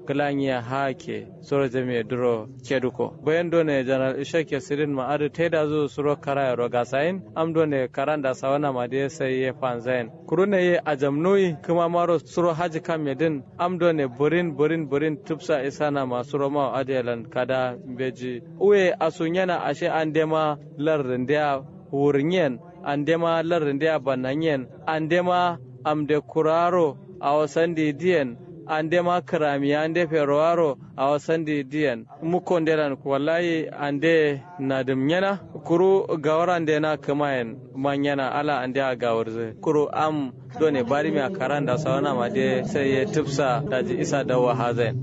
glanya hake soro jami duro keduko bayan done general ishake sirin ma adu teda zo suro kara ro gasain am done karanda sawana ma de sai ye panzain kurune ye ajamnoi kuma maro suro haji kam yedin am done burin burin burin tupsa isana ma suro ma adelan kada beji uwe asunyana ashe andema lardin wurinyen andema lardin bananyen andema amde kuraro a wasan didiyan ande ma karami ande ferowaro a wasan didiyan mukon delan wallahi ande na dumnyana kuru gawar ande na kamayen manyana ala ande a gawar zai kuru am done bari mi a karan da sauna ma de sai ya tufsa daji isa da wahazen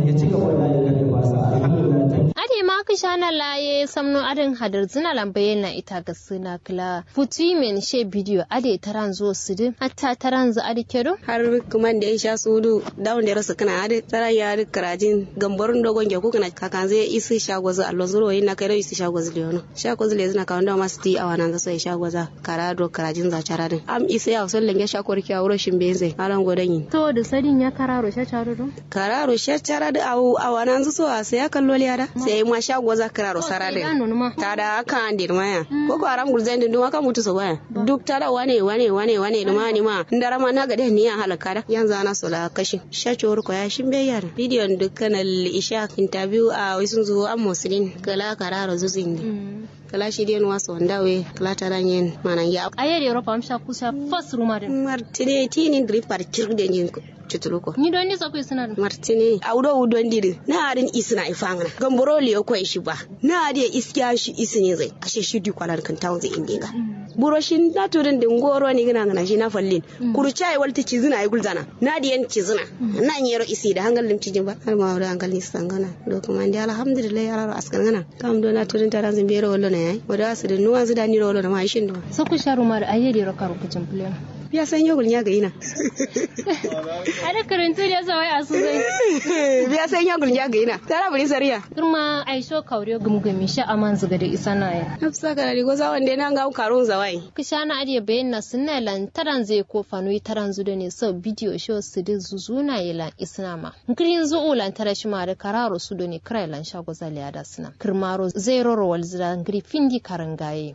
ade ma ka shana laye samno adin hadar zina lambaye na ita ga suna kila futi men she bidiyo ade taran zo sidin hatta taran za ade kedo har kuma da ya sha sudu dawon da rasu kana ade taran ya ade karajin gambarin dogon ge kuna kakan zai isi shagwaza allo zuro yin na kai da isi shagwaza leono shagwaza le zina kawon da masu ti awana za sai shagwaza karado karajin za charadin am isa ya usul lenge shakwar ki awro shin benze alan godan yin to da sadin ya kararo sha charado kararo sha charado awu awana zu so sai ya kallo liada sai ma shagwaza kararo sarade tada aka andir maya ko ko aram gulzen din duma ka mutu so baya duk tada wane wane wane wane duma ni ma ndara ma na gade ni ya halaka da yanzu ana so la kashi shachor ko ya shin be yar bidiyon dukkan isha interview a wisun zuwa am muslim kala kararo zuzin kala shi den waso ndawe kala taranyen manan ya ayere europa amsha kusa fas rumarin martine tini dripar kirde nyin cutuluko ni don nisa ku isina martine awdo udon diri na adin isina ifangana gamboro liyo ko shi ba na ade iskiya shi isini zai ashe shi di kwalar kan tawon zai indinga buro shin na turin din goro ni gina gana shi na fallin kuru chai walti cizina ay gulzana na di yan cizina na nyero isi da hangal lim cijin ba har ma wada hangal ni sangana do kuma ndi alhamdulillah ya raro askan gana kam do na turin taran zin bero wallo na yayi wada su da nuwa zu da ni rollo na ma shin do so ku sharu mar ayyedi ro karu kucin plan biya san yogul nya ga ina ada karantu da zawai a suzai biya san yogul nya ga ina tara bari sariya kurma aisho kaure gumgumi sha aman zuga da isa na ya nafsa kana rigo zawan da nan ga karun zawai kishana adiye bayan na sunna lan taran zai ko fanu taran zu da ne sau bidiyo show su da zuzuna ya lan isnama nkirin zu ulan tara shi ma da kararo su da ne krai lan shago zaliya da suna kirmaro zai roro wal zira ngiri findi karangaye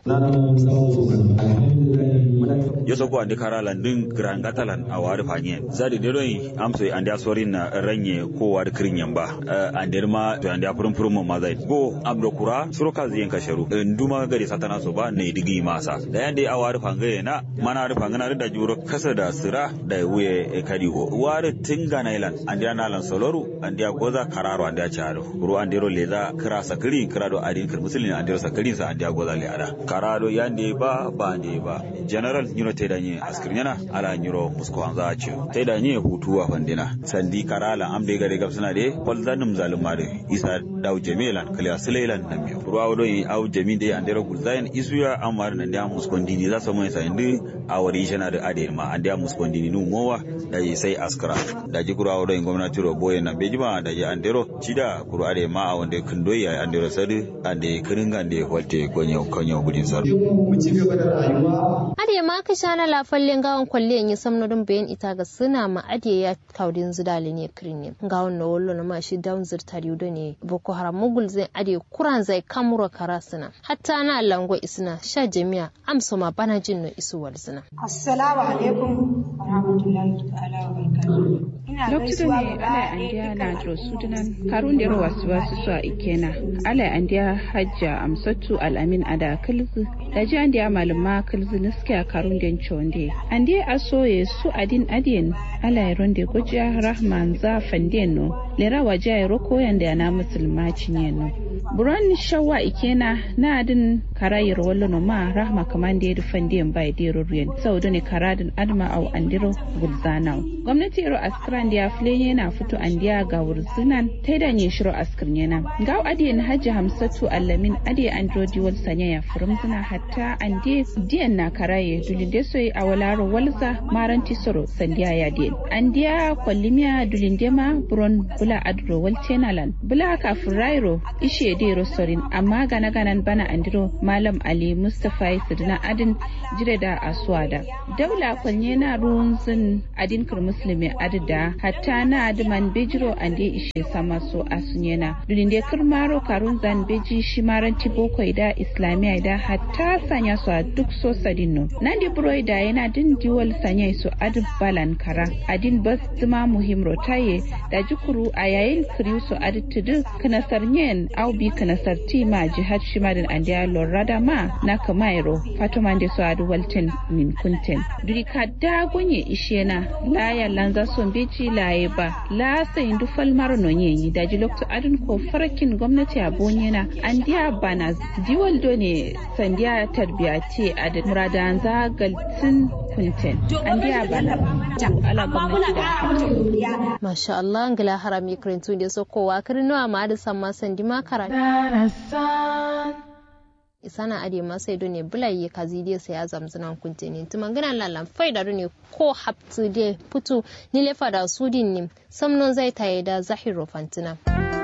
yoso ko andi kara landin gran gatalan a wari fanye zadi de doi amso andi asorin na ranye ko wari kirinyan ba andi ma to andi apurum purum ma zai go amdo kura suro ka ziyen ka sharu nduma gari satana so ba ne digi masa da yande a wari fangaye na mana wari fangana da juro kasa da sira da wuye kadi go wari tinga na ilan andi ana lan soloru andi goza kararo andi charo ru andi ro leza kira sakiri kira do adin kir musulin andi ro sakiri sa andi goza le ada karado yande ba ba ande ba general nyino te da nye askirnyana ala nyiro musko anza achi te da nye hutu wa fandina sandi karala amde gare gab suna de kol zanum zaluma de isa daw jamilan kali asilelan namiyo ruwa wodo yi aw jami de andero gulzayan isuya amar nan da musko ndini za so mai sa indi awari jana da ade ma ande musko ndini nu mowa da yi sai askara da ji kura wodo gwamnati ro boye na bejima da ji andero cida kuru ade ma a wanda kundoyi andero sadu ande kiringa ande walte gonyo konyo gudin sar mu ci gaba da rayuwa ade ma ka shana la fallen gawan kwalle yin samnodin bayan ita ga suna ma ade ya kaudin zidali ne kirin gawan na wallo na mashi down zirtar yudo ne boko haram mugul zai ade kuran zai kamura karasuna hatta na lango isna sha jami'a amsa ma bana jin no isu walzina assalamu alaikum wa rahmatullahi ta'ala wa barakatuh ina lokacin ne ala andiya na jiro sudunan karun da wasu wasu su a ikena ala andiya hajja amsatu al'amin ada kalzu da ji andiya malama kalzu niskiya karun den chonde andiya asoye su adin adien ala yaron da gujiya rahman za fanden no lera waje ya roko yanda yana musulma cinye no buran shawa ikena na adin karayar wallo no ma rahma kamande ya fanden bai dero ruyen saudu ne karadin adma au andiro gulzanau gwamnati iro askran da filen na fito andiya ga wurzinan ta da ne shiro askar yana ga adiyan hajji hamsatu allamin adiya androdi wal sanya ya furum zina hatta ande diyan na karaye dulinde soy awalaro walza maranti soro sandiya ya den andiya kwallimiya dulinde ma buron bula adro waltenalan bula kafin rairo ishe de rosorin amma gana ganan bana andiro malam ali mustapha sidina adin jire da aswada daula kwanye na ruwan zin adin kir muslimi adida hatta na adiman bejiro ande ishe sama so asunyena dulinde kirmaro karun zan beji shimaranti boko da islamiya da hatta sanya su a duk so sadinno nandi buroi da yana din diwal sanya su adin balan kara adin bas dima muhim rotaye da jukuru a yayin kiriyu su adin tudu kanasar nyen au bi kanasar ti ma jihad shimadin andiya lorada ma na kamairo fatuma da su adu walten min kunten duri kadda gonye ishena la ya lanza son beji laye ba la sayin du falmar nonye da ji lokto adin ko farakin gwamnati a bonyena andiya bana diwal do ne sandiya tarbiya ce a da muradan zagaltin kunten andiya bana ala gwamnati da Masha Allah ngila harami kirintu da sokowa kirnuwa ma da samma sandi makara. isana ade masai do ne bulai kazi de sai azam zana kunte ne tuma ngana lalan faida do ne ko haptu de putu ni le fada sudin ni samnon zai taye da zahiro fantina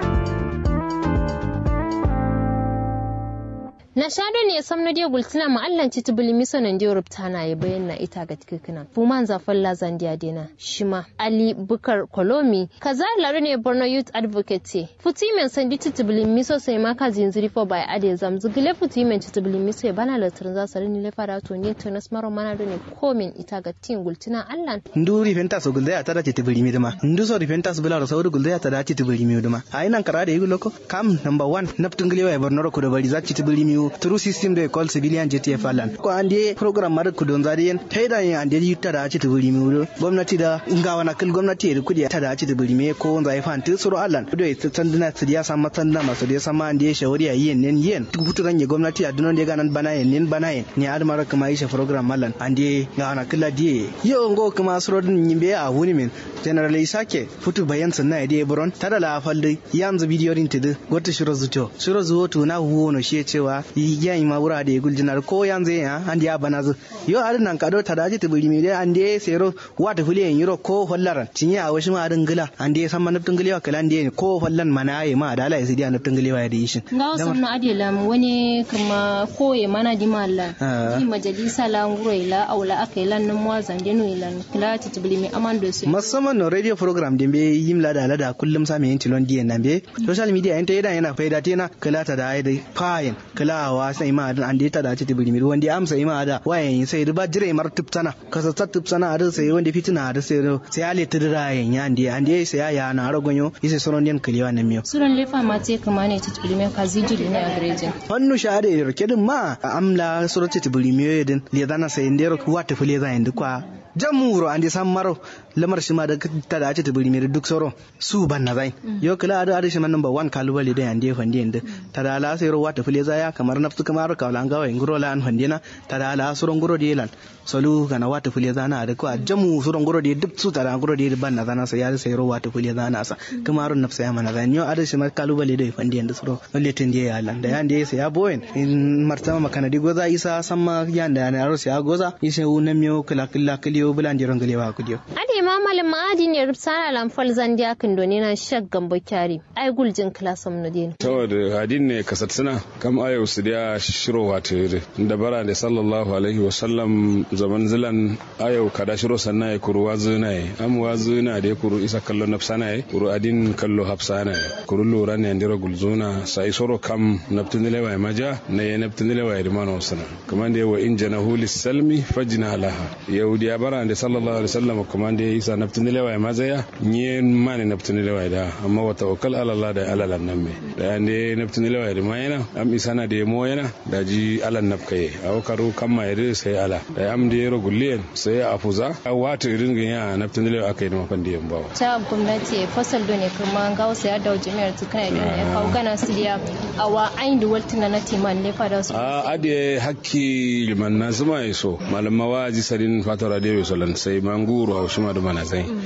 na shado ne sam na dia gultina ma allan ci tubuli miso nan dia rubta na ya bayyana ita ga tikikina fuman zafan lazan dia dena shima ali bukar kolomi kaza laru ne borno youth advocate futi men sandi tubuli miso sai ma ka zinziri fo bai ade zam zugile futi men tubuli miso ya bana latirin za sari ni lefara to ni to nas maro mana do ne komin ita ga tin gultina allan ndu rifenta so gulda ya tada ci tubuli mi duma ndu so rifenta so bila so gulda ya tada ci tubuli mi duma ayinan kara da yugo loko kam number 1 naptun gile wa borno ko da bari za ci tubuli mi through system da call civilian JTF alan ko ande program mar ku don zariyen taida yin ande yutta da ci tubuli mi wuro gwamnati da ngawa na kil gwamnati da kudi ta da ci tubuli mi ko wanda ya fanti suru alan do ya tsandina tsidiya san matanda masu da sama ande shawari ya yin nen yin tubutu ganye gwamnati a dunon da ganan bana yin nen bana yin ni admar kuma isha program alan ande ngawa na kila die yo ngo kuma suru din yimbe a wuni min general isake futu bayan sanna ya die buron tada la falde yanzu bidiyo din tidu gota shiro zuto shiro zuwo to na huwo no shi cewa yan ma wura da guljinar ko yanzu ya andi ya bana zu yo adin nan kado ta daji tibiri mi dai ande sero wata fuli en yiro ko hollaran tinye a washi ma adin gila ande san ma naftin gilewa kala ande ko hollan mana ayi ma da lai sai dia naftin gilewa ya da yishin nga wasu na adila wani kuma koye mana di malla di majalisa la nguro ila aula aka ila nan mwa zande no ila kila tibiri mi amando su musamman no radio program din be yimla da lada kullum sa me yin tilon diyan nan be social media enta yana yana faida tena kala ta da ai dai fayin kala wa sai ma an da ta da ci tibiri mi wanda amsa ima da wayan sai riba jire mar tupsana kasa ta tupsana a sai wanda fitina da sai sai ale tidira yan ya ande ande sai ya na ragonyo ise sonon den kiliwa na miyo suran lefa ma te kama ne ci tibiri mi ka zijiri ne a garejin hannu shahada ya roke din ma amla surati tibiri mi yedin le dana sai ndero wata fule za yin kwa jamuro ande san maro lamar shi ma da ta da ci tibiri mi duk soro su ban na zai yo kila ada ada shi man number 1 kalubale da yande fande yande ta da la sai ro wata fule za ya kamar nafsu kamar ka wala ngawa nguro la an fandina ta da la suron nguro de lan solu kana wata fule za na da ko jamu suron nguro de duk su ta da nguro de ban na zana sai ya sai ro wata fule za na sa kamar nafsa ya mana zan yo ada shi ma kalubale da fande yande suro lalle tin je ya lan da yande sai ya boyen in martama makana di goza isa samma yanda na ro sai ya goza isa unan miyo kala kala kaliyo bulan jiran galewa kudiyo ade ma malam adi ne rubsana lamfal zandiya kan doni na shak gambo kyari ai guljin klasam no din saboda hadin ne kasatsina kam ayo su da shiro wata yare da bara da sallallahu alaihi wa sallam zaman zilan ayo kada shiro sanna ya kuru wazuna ya am wazuna da ya kuru isa kallo nafsana ya kuru adin kallo hafsana ya kuru lura ne andira gulzuna sai soro kam naftunile wa maja na ya naftunile wa irmano sana kuma da wa in janahu lis-salmi fajna laha yahudi ya bara da sallallahu alaihi wa sallam kuma da isa naftunile wa maza ya nye mani naftunile wa da amma wa tawakkal ala Allah da ala nan me da ande naftunile wa da mayana am isana da mo yana da ji ala nafkaye a wakaru kan ma yare sai ala da am da yaro gulliyen sai a fuza a wata irin ga ya naftunile wa kai da mafan da yamba ta gwamnati fasal do ne kuma ga wasu ya dawo jami'ar tukana da ne kawo gana sidiya a wa ayin da waltina na timan ne fada su a ade hakki liman na zuma yaso malama waji sarin fatara da yaso lan sai manguru a shima da mana sai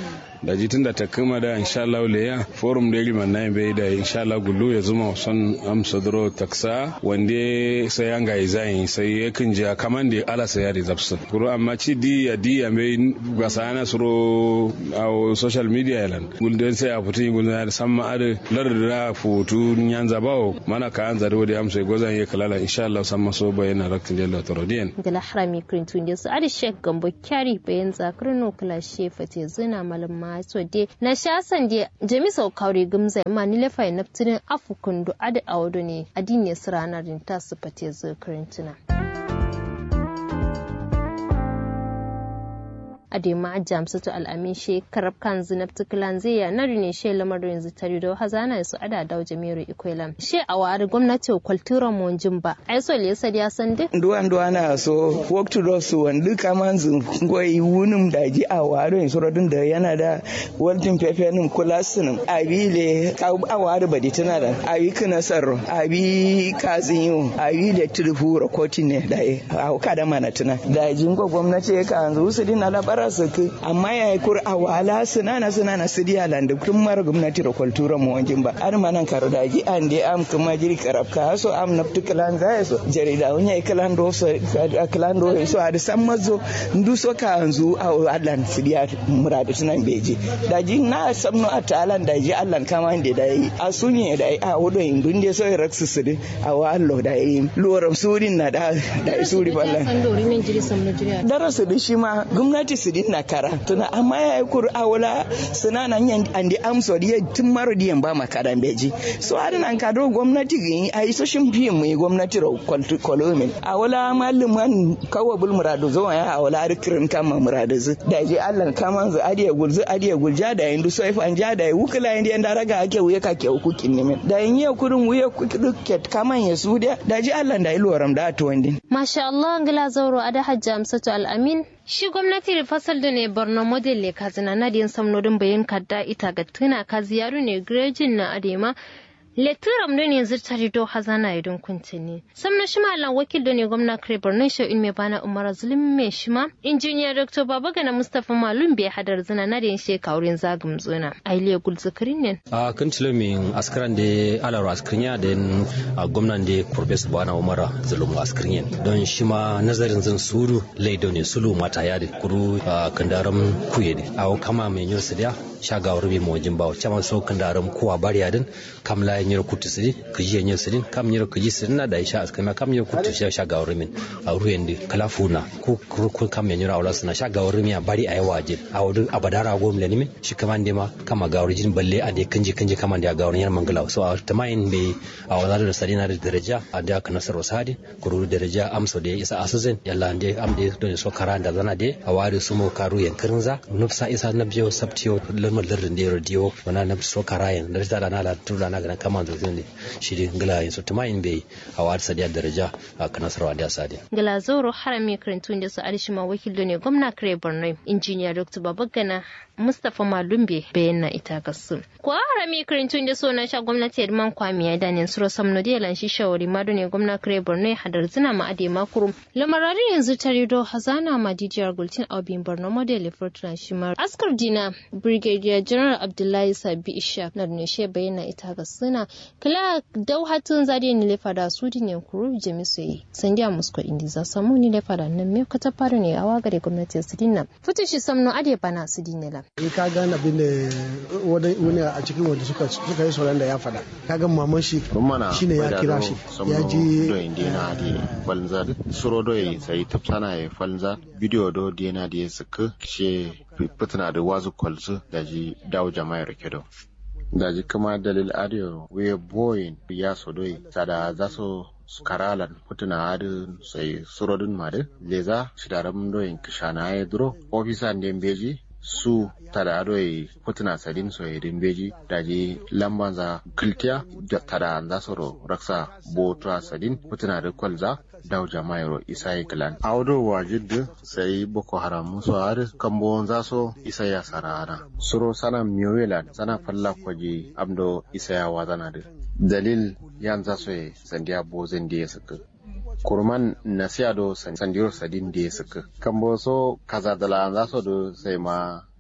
da jitin da ta kama da insha Allah leya forum da iliman na bai da insha Allah gullu ya zuma son amsa duro taksa wande sai an ga izai sai ya kinja kaman da ala sai ya rizabsu kuro amma ci di ya di ya mai ga sana suro a social media yalan gulden sai a fitin gulden san ma ade larda fotu nyanza bawo mana ka an zaro da amsa gozan ya kalala insha Allah san maso bayana raktin jalla torodiyan gala harami krintun da su adi shek gambo kyari bayan zakarin nukula shefa te zina malam ma so de na shasan de jami sau kauri gumza ma ni lefa naftirin afukun do adi awdo ne adini siranar ta su fate zakarin tuna. adema jamsatu al'amin she karab kan zinab tukulan zai ya nari ne she lamarin yanzu tare da hazana su ada da jami'ar ikwelam she a wari gwamnati kwaltura monjin ba ai so le yasa ya san duk duwan duwan na so work to do so wanda kaman zin goyi wunum da ji a wari in suradun da yana da waltin pepe nim kulasin abi le a wari badi tana da abi kana sarro abi kazin abi le trifu rakotin ne da a kada mana tana da jingo gwamnati ka anzu su dina labara su ku amma ya yi kur a wala sunana sunana su diya landa tun mara gwamnati da kwaltura mu wajen ba an manan karo da gi an de am kuma jiri karab ka so am na tukalan za so jarida wani ya kalan do so kalan do so a da san mazo ndu so ka anzu a allan su diya murada tunan beji da ji na samno a talan da ji allan kama da da yi a sunye da a wudo indun de so raksu su di a wallo da yi loram surin na da da suri ballan darasu da shi ma gwamnati su dinna kara tuna amma ya yi kur awula suna nan yan andi amso diye tun maro diyan ba makaran beji so har nan ka do gwamnati gi a yi so shin biyan mu gwamnati ro kwaltu kolomin awula malluman kawo bul muradu zo ya awula har kirin kama muradu zu da je Allah kama zu adiya gulzu adiya gulja da yin so ifan ja da yi wukula yin da raga ake wuya ka ke hukukin ne da yin ya kurin wuya duket kaman ya su da da je Allah da iloram da to wandin masha Allah ngila zauro ada hajja amsatu al-amin Shi gwamnati da fasal da ne Borno model le kazina na din samnodin bayan kadda ita ga tuna ka ziyaru ne grejin na adema Lekturam da ne zirtari do hazana idon kuntini. Samna shima lan wakil da ne gwamna kare Borno shi in mai bana Umar Zulum mai shima. Injiniya Dr. Babagana Mustapha Malum bai hadar zina na din shi kaurin zagum zuna. Ailiya gulzukirin ne. A kan min askaran da alaro askarinya da gwamnan da Professor Bana Umar Zulum askarinya. Don shi ma nazarin zan suru laido ne sulu mata ya da kuru kandaram kuye ne. A kama mai yursa da shagawar mai mawajin bawa. Chama so kandaram kuwa bariya din kamla nyiro kutu sidi kiji nyiro sidi kam nyiro kiji sidi na da isha askama kam nyiro kutu sha sha gawar min a ruyendi kala funa ko ko kam nyiro awla suna sha gawar min bari ayi wajin a wudu abadara go min min shi kama ndema kama gawar jin balle a de kanji kanji kama da gawar nyar mangala so a tamayin be a wazar da sadi na da daraja a da ka nasar wasadi kuru daraja amso da isa asuzen yalla ande am de don so kara da zana de a wari su mo karu yankirin za nufsa isa na biyo sabtiyo lamar lardin da radio wana na so kara yan da da na la tura na ga kama da zai shiri ngila yin sotu mayin bai a wata sadiya daraja a kanasarwa da sadiya. Ngila zoro harami karantun da su arishima wakil ne gwamna kare Borno injiniya Dr. Babagana Mustapha Malumbe bayan na ita gasu. Ko harami karantun da na sha gwamnati Edman Kwami ya danin suro samno da yalan shi shawari ma ne gwamna kare Borno hadar zina ma ade makuru. Lamararin yanzu ta rido hazana ma dijiyar gultin aubin Borno model Fortuna Shimar. Askar Dina Brigadier General Abdullahi Sabi Ishaq na ne she bayan na ita gasu na kala dau hatun zade ni lefa da su din yankuru jami su yi san dia musko indi za samu ni lefa da nan me ka ta fara ne a wagare gwamnati su dinna fitu shi samno ade bana su dinne la in ka ga abin da wani a cikin wanda suka suka yi sauran da ya faɗa ka ga maman shi shine ya kira shi ya ji do indina di falnza suro do sai tapsana ya falnza video do dina di suka she fitina da wazu kwalzu da ji dawo jama'a rikedo daji kama dalil adio we boyin ya sodoi sada zaso karalan putuna adu sai surodun madu leza shidaram doyin kishana ya duro ofisa ndembeji su tada adoi putuna sadin so edin beji daji lambanza kiltiya tada za soro raksa botra sadin putuna da kwalza daw jamairo isai klan awdo wajid sai boko haram muso har kambo zaso isaya sarana suro sana miyowelan sana falla kwaje amdo isaya wazana da dalil yan zaso e sandiya bozen da ya saka kurman nasiya do sandiro sadin da ya saka kambo so kaza dala zaso do sai ma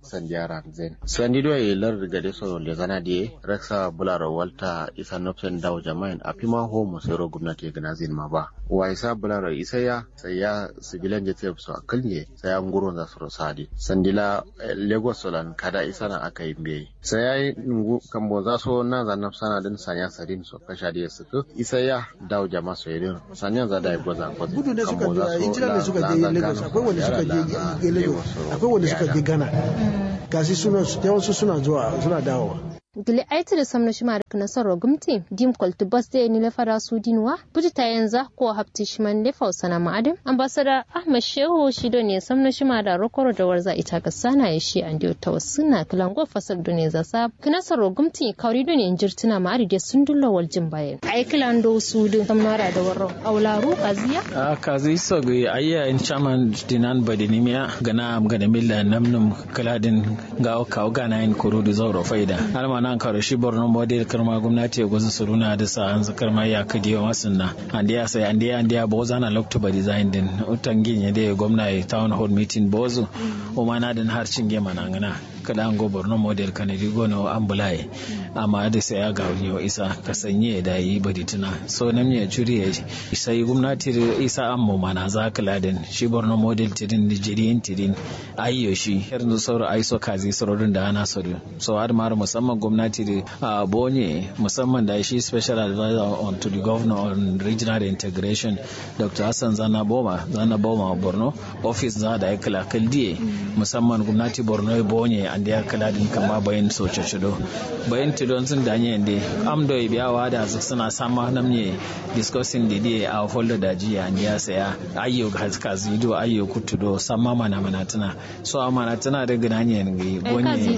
sandiyaran zen sandido e lar gade so le zana die reksa bularo walta isa nopsen daw jama'in a fima ho mo sero gwamnati gana zin ma ba wa isa bularo isa ya sai ya sibilan jete so akalnye sai ya nguro za su sadi sandila lagos solan kada isa na aka yi mbe sai ya yi nungu kambo za so na za nafsana din sanya sadin so kasha da su isa ya daw jama'a so yedin sanya za da ya goza ko gudu ne suka je injila ne suka je lagos akwai wanda suka je lagos akwai wanda suka je ghana gasi suna yawansu suna zuwa suna dawowa gili aiti da samna shima da nasarar gumti dim kwalti bas da ni lafara su dinwa buji ta yanzu ko hafti shiman da fausana ma'adin ambasada ahmad shehu shido ne samna shima da rokoro da warza ita ga sana ya shi an diyo tawassuna kilango fasar da ne zasa nasarar gumti kauri da ne injirtuna ma'adi da sun dulla waljin bayan ai kilando su din samnara da warro aularu kaziya a kazi so ga ayya in chaman dinan badinimiya gana gana milla namnum kaladin ga kawo gana in kuru da zauro faida nan karo shi borno model karma gwamnati ya gwaza suruna da sa an karma ya kadi wa masunna and ya sai and ya and ya bo zana loktoba design din utan ginye da gwamna ya town hall meeting bozu o mana din har cinge mana ngana kada an go borno model kanadi gono ambulai amma da sai ya ga wani isa ka sanye da yi badi tuna so nan ya juri ya sai gwamnati isa an mu mana za ka ladin shi borno model tidin nigerian tidin ayyo shi yanzu sauro aiso kazi saurodin da ana so so har ma musamman gwamnati da a bonye musamman da shi special advisor on to the governor on regional integration dr hassan zana boma zana boma borno office za da ya kala kaldiye musamman gwamnati borno ya bonye an da ya kala din kama bayan soce shido bayan tidon sun danye yande amdo ya biya wa da suna sama namne discussing da dia a follow da jiya an ya saya ayyo haska zido ayyo kutudo sama mana mana tana so amana tana da ginanye ne bonye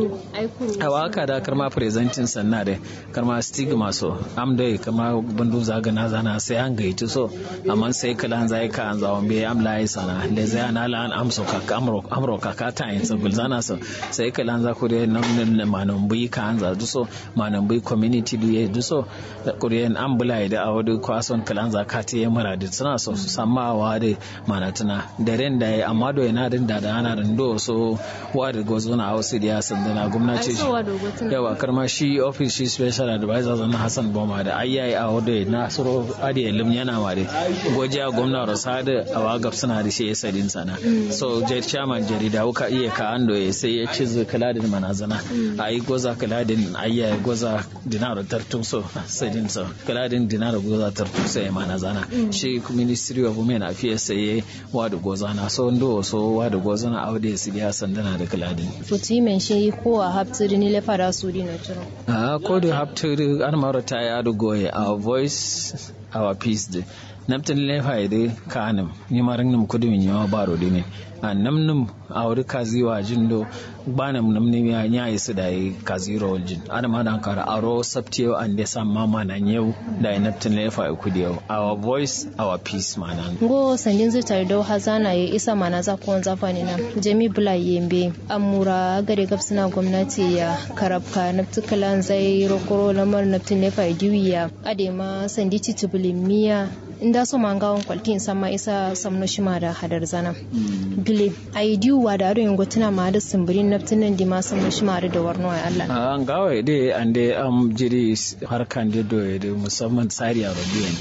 a waka da karma presenting sanna da karma stigma so am da kama bandu zaga na zana sai an gaiti so amma sai kala zai ka an zawon be am lai sana le zai ana la an amso ka amro amro ka ka ta yin sabul zana so sai kala za ku da nan manon bui ka an za so manon bui community du ye du so kuriyan an bulai da awadu kwason kala za ka ta yi mara da suna so su samma wa da manatuna da ren da ya amma do yana da da ana da do so wa da gozo na hausa da ya sandana gwamnati yawa karma shi office shi special advisor zana hassan boma da ayyayi a wadda na suro adi lim yana ma da gojiya gwamna rosada a wagab suna da shi ya sadin sana so jet chairman jarida wuka iya ka ando ya sai ya ci kaladin manazana a yi goza kaladin ayyayi goza dinar tartun so sadin so kaladin dinar goza tartun so ya manazana shi ministry of women affairs sai ya wada goza na so ndo so wada goza na aude su ya sandana da kaladin futimen shi ko a haptiri ni lefa da su dina turo a ko da haptiri an mara ta ya goye our voice our peace de naptin lefa ide kanim ni marin nim kudu min yawa baro dine a namnum a wuri kazi wa jindo bana namni ya nya isu da yi kazi ro jin ana ma dan kara aro sabtiyo an de sam mama nan yau da yi naptin lefa kudi yau our voice our peace manan go sanjin zai tare da hazana ya isa mana za ku wanza fani na jami bula yembe amura gare gabsina gwamnati ya karabka naptikalan zai rokoro lamar naptin lefa diwiya adema sandi titubulimiya inda so mangawon kwaltin sama isa samno shima da hadar zana gile ai diwa da ado gotuna ma da simbirin naftinan di ma samno shima da warno ai Allah an gawa de ande am jiri harkan de do de musamman tsari a rabiyan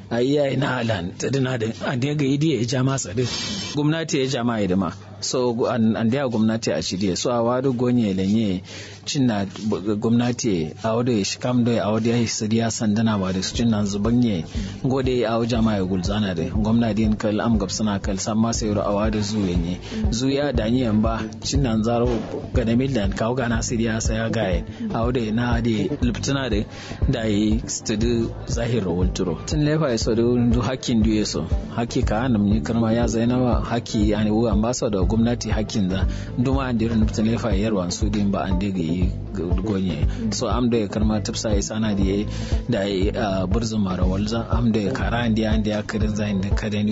ai na halan tadina da ande ga idi ya jama tsadi gwamnati ya jama ya ma so an da gwamnati a shirye so a wadu gonye lenye cinna gwamnati a wadu ya shikam da a wadu ya siriya sandana ba da su cinna zubanye gode a wajen ma ya gulzana da gwamnati yin kal am gabsana kal san ma sai a wadu zuwa ne zuya da ni ba cinna zaro ga da mildan kawo gana siriya sai ya gaye a wadu na da luptuna da da yi studu zahir wulturo tun lefa ya so da hakkin duye so hakki ka hannun ni karma ya zainawa hakki yani wu ambassador gwamnati hakkin da duma an dira nufta lefa yarwan su din ba an daga yi gonye so am da karma tafsa ya sana da ya da ya burzun mara walza am da kara an da ya kirin zain da kadani